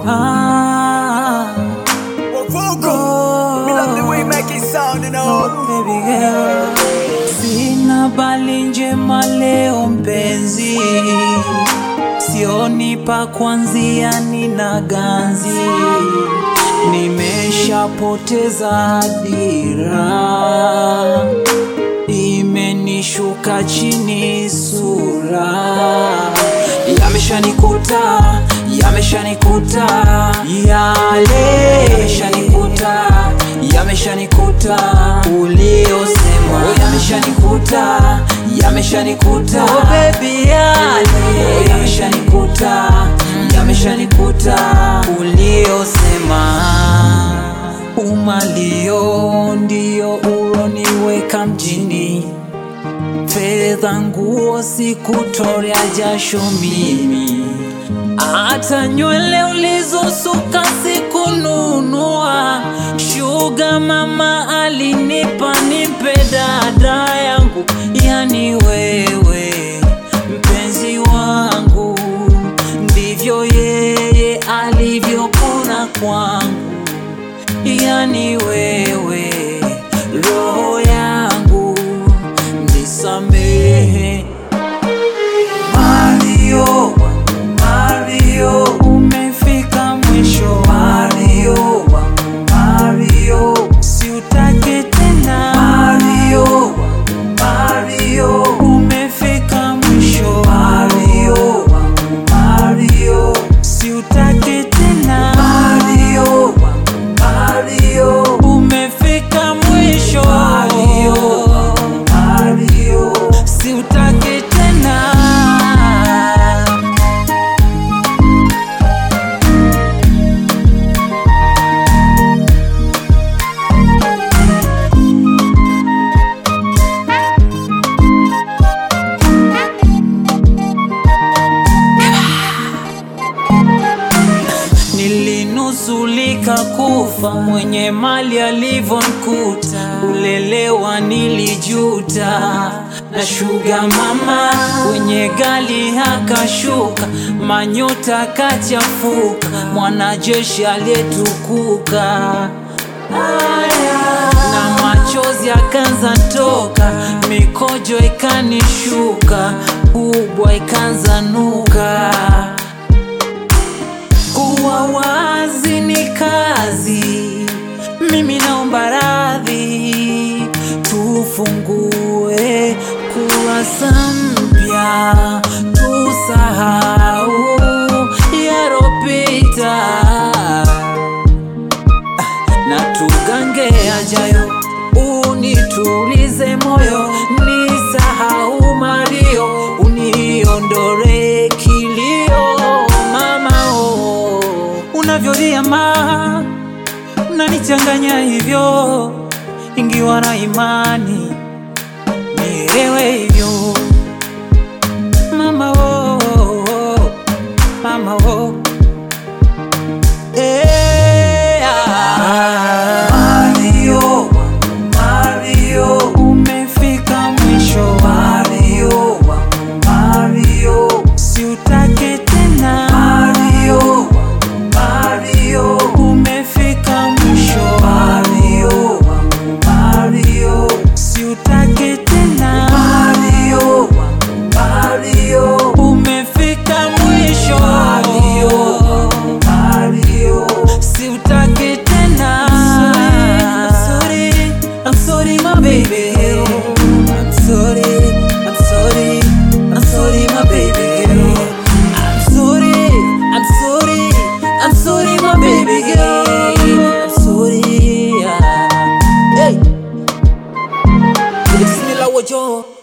Ah, Wavugo. Me love the way you make it sound, you know. baby girl. Sina bali njema leo mpenzi, sioni pa kuanzia, nina ganzi, nimeshapoteza dira, imenishuka chini sura, yameshanikuta, yameshanikuta, yale yameshanikuta, yameshanikuta uliosema, oh, yameshanikuta, yameshanikuta, oh baby, yale oh, yameshanikuta, yameshanikuta uliosema umalio ndio uloniweka mjini, fedha, nguo sikutorea jasho mimi, hata nywele ulizosuka sikununua. Shuga mama alinipa nipe dada yangu, yani wewe mpenzi wangu, ndivyo yeye alivyokona kwangu yani wewe roho yangu nisamehe Mario Mario umefika mwisho Mario Mario si utake tena Mario Mario umefika mwisho Mario Mario si utake tena Mario Mario umefika mwisho Mario Mario si utake tena Nilinusulika kufa mwenye mali alivyonkuta, ulelewa nilijuta na shuga mama kwenye gali akashuka, manyota kachafuka, mwanajeshi aliyetukuka na machozi akanza toka, mikojo ikanishuka, kubwa ikanza nuka kuwa wazi ni kazi, mimi naomba radhi, tufungue kurasa mpya, tusahau yaropita na tugange yajayo, unitulize moyo, nisahau malio, uniondore kilio, mama oh, unavyolia ma unanichanganya hivyo, ingiwa na imani nielewe hivyo mama oh, oh, mama oh. Eh, ah. Mario, Mario, umefika mwisho. Mario, Mario, si utake tena. Mario, Mario, umefika mwisho. Mario, Mario, si utake tena. Mario, Mario, umefika mwisho. Mario, Mario, si utake tena. I'm sorry, I'm sorry, my baby. I'm sorry, I'm sorry, I'm sorry, my baby girl. I'm sorry, I'm sorry, I'm sorry, my baby girl. I'm sorry. yeah. Hey, Bismillah, wojo.